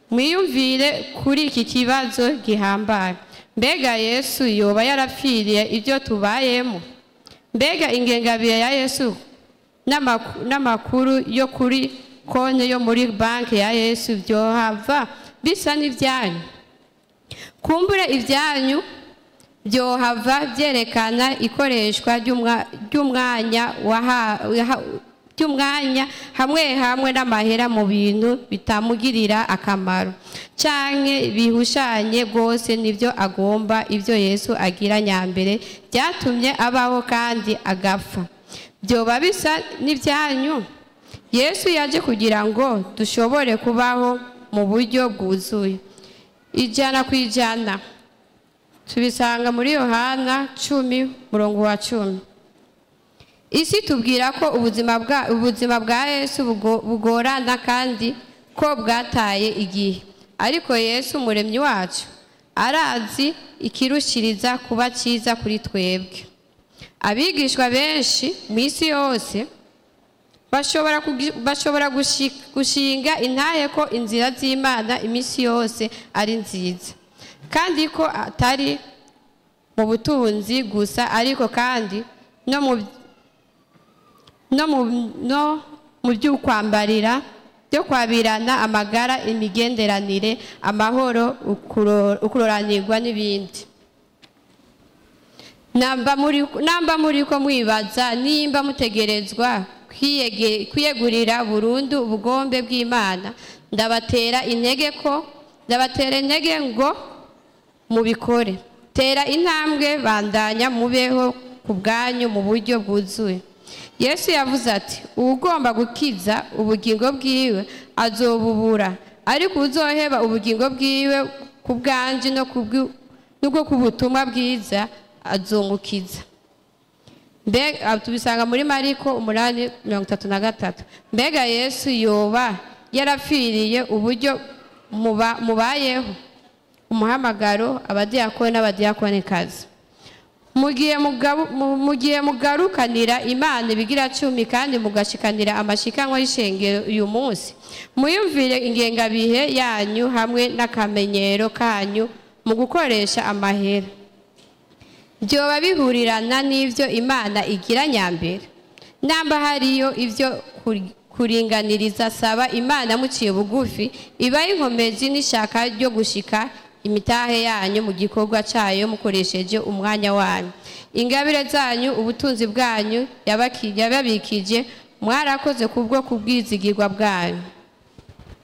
mwiyumvire kuri iki kibazo gihambaye mbega yesu yoba yarapfiriye ibyo tubayemo mbega ingengabire ya yesu n'amaku- n'amakuru yo kuri konti yo muri banki ya yesu byohava bisa n'ibyanyu kumbure ibyanyu byohava byerekana ikoreshwa ry'umwa- ry'umwanya waha- waha- by'umwanya hamwe hamwe n'amahera mu bintu bitamugirira akamaro canke bihushanye rwose n'ibyo agomba ibyo yesu agira nyambere byatumye abaho kandi agapfa byoba bisa n'ibyanyu yesu yaje kugira ngo dushobore kubaho mu buryo bwuzuye ijana ku ijana tubisanga muri yohana cumi murongo wa cumi isi tubwira ko ubuzima bwa ubuzima bwa yesu bugo- bugorana kandi ko bwataye igihe ariko yesu umuremyi wacu arazi ikirushiriza kuba cyiza kuri twebwe abigishwa benshi mu isi yose bashobora kugi- bashobora gushi- gushinga intahe ko inzira z'imana iminsi yose ari nziza kandi ko atari mu butunzi gusa ariko kandi no mu no mu no mu by'ukwambarira byo kwabirana amagara imigenderanire amahoro ukuro- ukuroranirwa n'ibindi namba muri namba muri ko mwibaza nimba mutegerezwa kwiyege- kwiyegurira burundu ubugombe bw'imana ndabatera intege ko ndabatera intege ngo mubikore tera intambwe bandanya mubeho ku bwanyu mu buryo bwuzuye yesu yavuze ati uwugomba gukiza ubugingo bwiwe azobubura ariko uzoheba ubugingo bwiwe ku bwanjye no ku bw'u- n'ubwo ku butumwa bwiza azungukiza mbega tubisanga muri mariko umunani mirongo itatu na gatatu mbega yesu yoba yarapfiriye uburyo muba- mubayeho umuhamagaro abadiyakoni n'abadiyakonikazi mu gihe mugabu- mu- mu gihe mugarukanira imana ibigira cumi kandi mugashikanira amashikanwa y'ishengero uyu munsi muyumvire ingengabihe yanyu hamwe n'akamenyero kanyu mu gukoresha amahera byoba bihurirana n'ibyo imana igira nyambere namba hariyo ibyo kuri- kuringaniriza saba imana muciye bugufi ibaye inkomezi n'ishaka ryo gushika imitahe yanyu mu gikorwa cyayo mukoresheje umwanya wanyu ingabire zanyu ubutunzi bwanyu yabaki- yababikije mwarakoze kubwo kubwizigirwa bwanyu